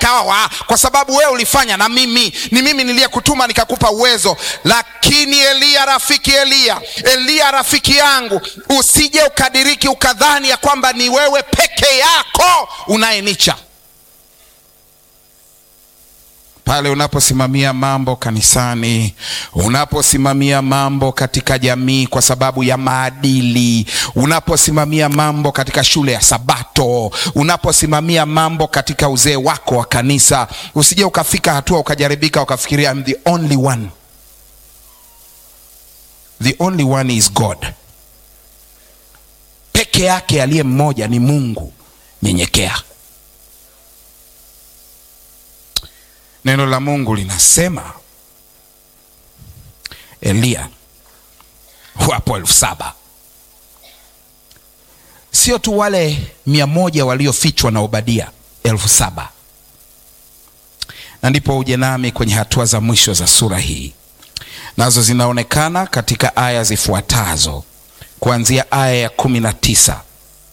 sawa, kwa sababu wewe ulifanya na mimi, ni mimi niliyekutuma nikakupa uwezo. Lakini Eliya, rafiki Eliya, Eliya rafiki yangu, usije ukadiriki ukadhani ya kwamba ni wewe peke yako unayenicha pale unaposimamia mambo kanisani, unaposimamia mambo katika jamii kwa sababu ya maadili, unaposimamia mambo katika shule ya Sabato, unaposimamia mambo katika uzee wako wa kanisa, usije ukafika hatua ukajaribika ukafikiria I'm the only one. The only one is God. Peke yake aliye mmoja ni Mungu. Nyenyekea. Neno la Mungu linasema Eliya, wapo elfu saba sio tu wale mia moja waliofichwa na Obadia, elfu saba Na ndipo uje nami kwenye hatua za mwisho za sura hii, nazo zinaonekana katika aya zifuatazo kuanzia aya ya kumi na tisa.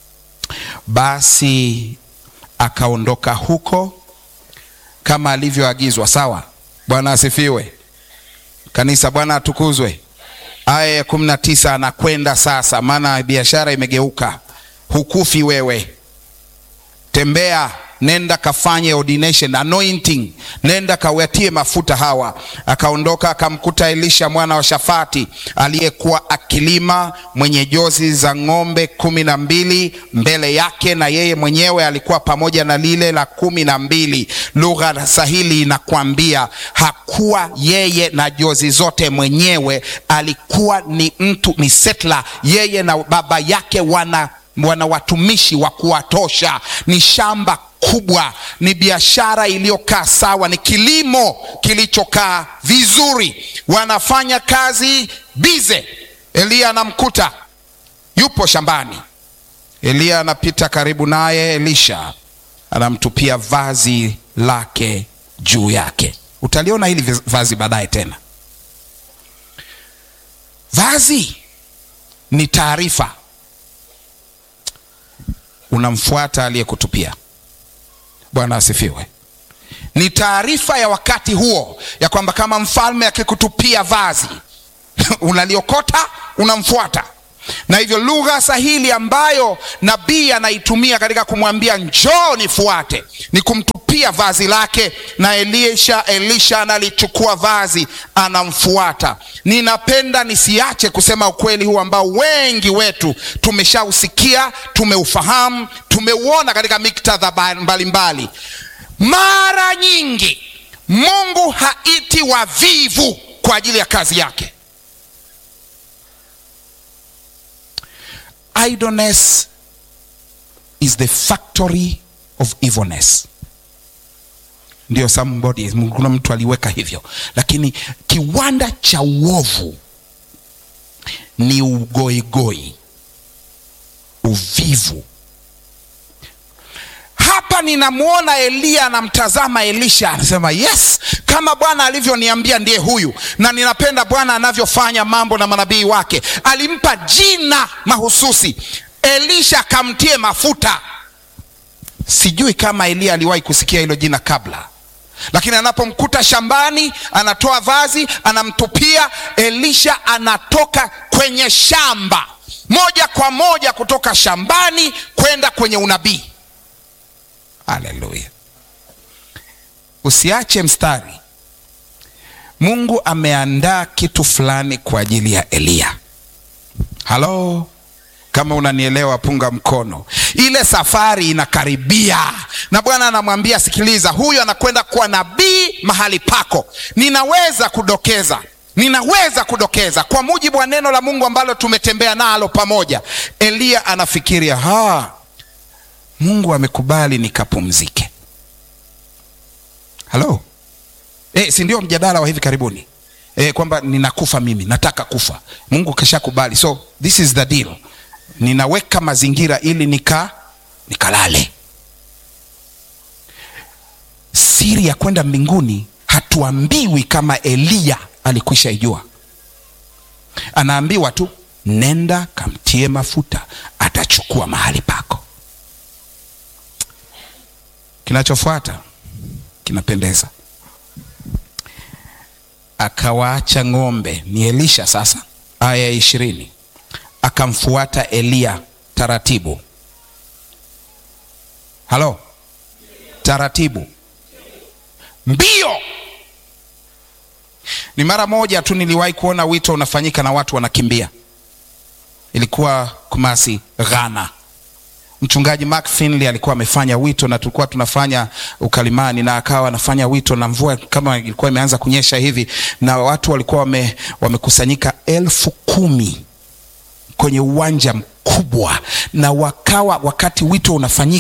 Basi akaondoka huko kama alivyoagizwa. Sawa, Bwana asifiwe. Kanisa, Bwana atukuzwe. Aya ya kumi na tisa, anakwenda sasa, maana biashara imegeuka. Hukufi wewe, tembea, nenda kafanye ordination anointing, nenda kawatie mafuta hawa. Akaondoka akamkuta Elisha mwana wa Shafati aliyekuwa akilima, mwenye jozi za ng'ombe kumi na mbili mbele yake, na yeye mwenyewe alikuwa pamoja na lile la kumi na mbili. Lugha sahili inakwambia hakuwa yeye na jozi zote mwenyewe, alikuwa ni mtu, ni settler. Yeye na baba yake wana wana watumishi wa kuwatosha, ni shamba kubwa, ni biashara iliyokaa sawa, ni kilimo kilichokaa vizuri, wanafanya kazi bize. Eliya anamkuta yupo shambani, Eliya anapita karibu naye, Elisha anamtupia vazi lake juu yake. Utaliona hili vazi baadaye tena. Vazi ni taarifa unamfuata aliyekutupia. Bwana asifiwe. Ni taarifa ya wakati huo ya kwamba kama mfalme akikutupia vazi unaliokota, unamfuata. Na hivyo lugha sahili ambayo nabii anaitumia katika kumwambia njoo nifuate ni kumtupia vazi lake, na Elisha Elisha analichukua vazi anamfuata. Ninapenda nisiache kusema ukweli huu ambao wengi wetu tumeshausikia, tumeufahamu, tumeuona katika miktadha mbalimbali. Mara nyingi Mungu haiti wavivu kwa ajili ya kazi yake. Idleness is the factory of evilness. Ndio, somebody, kuna mtu aliweka hivyo, lakini kiwanda cha uovu ni ugoigoi, uvivu. Hapa ninamwona Eliya anamtazama Elisha, anasema yes, kama Bwana alivyoniambia ndiye huyu. Na ninapenda Bwana anavyofanya mambo na manabii wake. Alimpa jina mahususi, Elisha akamtie mafuta. Sijui kama Eliya aliwahi kusikia hilo jina kabla, lakini anapomkuta shambani, anatoa vazi, anamtupia. Elisha anatoka kwenye shamba moja kwa moja, kutoka shambani kwenda kwenye unabii. Haleluya! Usiache mstari. Mungu ameandaa kitu fulani kwa ajili ya Eliya. Halo, kama unanielewa, punga mkono. Ile safari inakaribia, na Bwana anamwambia sikiliza, huyu anakwenda kuwa nabii mahali pako. Ninaweza kudokeza ninaweza kudokeza kwa mujibu wa neno la Mungu ambalo tumetembea nalo pamoja. Eliya anafikiria ha Mungu amekubali nikapumzike. Halo e, si ndio mjadala wa hivi karibuni e, kwamba ninakufa mimi, nataka kufa. Mungu kashakubali, so this is the deal. Ninaweka mazingira ili nika nikalale. Siri ya kwenda mbinguni hatuambiwi kama Eliya alikwisha ijua, anaambiwa tu nenda kamtie mafuta, atachukua mahali pako. Kinachofuata kinapendeza. Akawaacha ng'ombe, ni Elisha sasa. Aya ya ishirini, akamfuata Eliya taratibu. Halo, taratibu, mbio. Ni mara moja tu niliwahi kuona wito unafanyika na watu wanakimbia. Ilikuwa Kumasi, Ghana. Mchungaji Mark Finley alikuwa amefanya wito na tulikuwa tunafanya ukalimani, na akawa anafanya wito na mvua kama ilikuwa imeanza kunyesha hivi, na watu walikuwa wame, wamekusanyika elfu kumi kwenye uwanja mkubwa, na wakawa wakati wito unafanyika